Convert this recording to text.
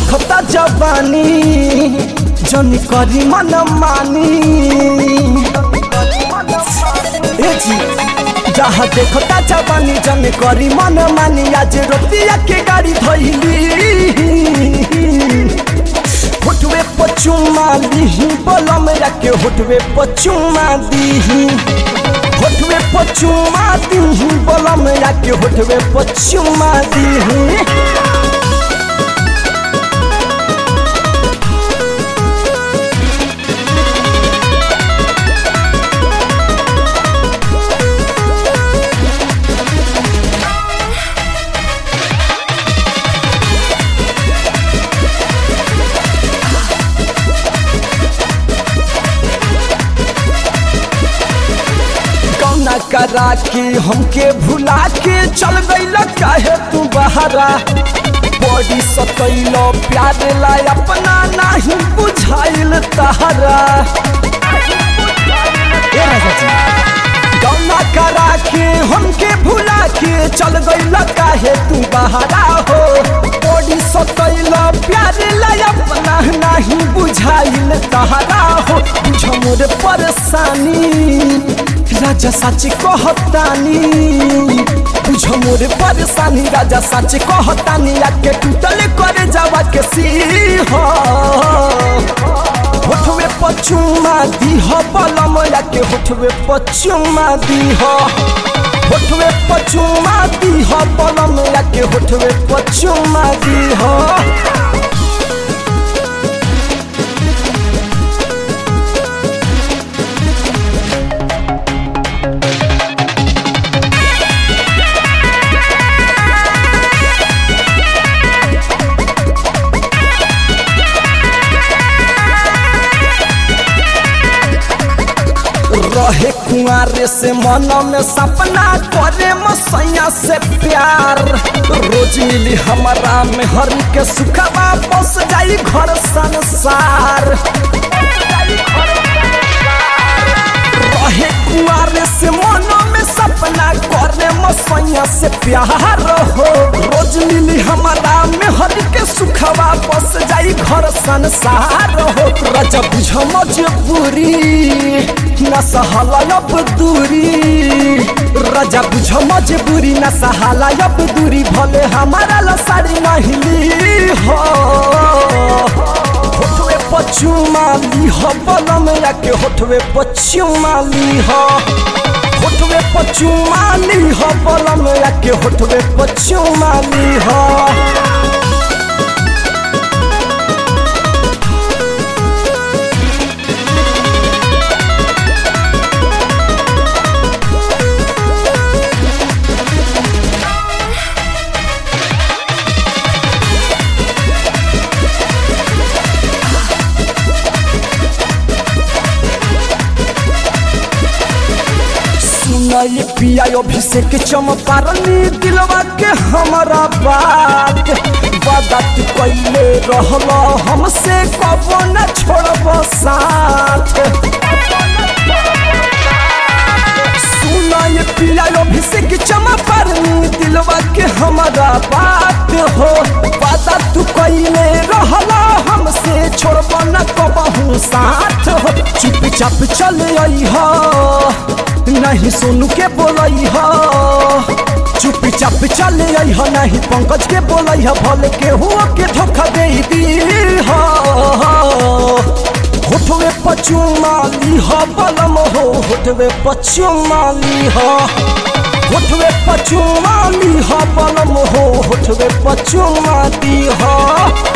देखता जवानी जन करी मन मानी ए जी जहाँ देखता जवानी जन करी मन मानी आज रोतिया के गाड़ी धैली होटवे पचुमा दीही बलम के होटवे पचुमा दीही होटवे पचुमा दीही बलम के होटवे पचुमा दीही कौना करा के हमके भुला के चल गईल काहे तू बहरा बड़ी सतैल प्यार ला अपना नहीं बुझाइल तहरा ए राजा जी, कौना करा के हमके भुला के चल गईल काहे तू बहरा हो बड़ी सतैल प्यार ला अपना नहीं बुझाइल तहरा हो बुझ मोर परेशानी राजा सच कहतानी बुझ मोर परेशानी राजा सच कहतानी आके टूटल करे जावा के सीह होठवे पचुमा दीह बलम आके होठवे पचुमा दीह होठवे पचुमा दीह बलम आके होठवे पचुमा दीह रहे कुआरे से मन में सपना करे मसैया से प्यार रोज मिली हमारा में हरी के सुखवा बस जाई घर संसार रहे कुआरे से मन में सपना करे मसैया से प्यार हो रोज मिली हमारा में हरी के सुखवा बस जाई घर संसार हो राजा बुझ मजबूरी न सहाला अब दूरी राजा बुझ मजबूरी न सहाला अब दूरी भले हमारा लसारी नहीं ली हो होठवे पचुमा ली हो बलम के होठवे पचुमा ली हो होठवे पचुमा ली हो बलम के होठवे पचुमा ली हो सुनाई पिया अभिषेक चमपारनी दिलवा के हमारा बात वादा तू कैले रहल हमसे कबो न छोड़ब साथ सुनाई पिया अभिषेक चमपारनी दिलवा के हमारा बात हो वादा तू कैले रहल हमसे छोड़ब न कबहू साथ हो चुपचाप चल आई हो नहीं सोनू के बोलई हो चुपी चाप चल आई हो नहीं पंकज के बोलई हो भले के हुआ के धोखा दे दी हो होठवे पचुमाली हो बलम हो होठवे पचुमाली हो होठवे पचुमाली हो बलम हो होठवे पचुमाली हो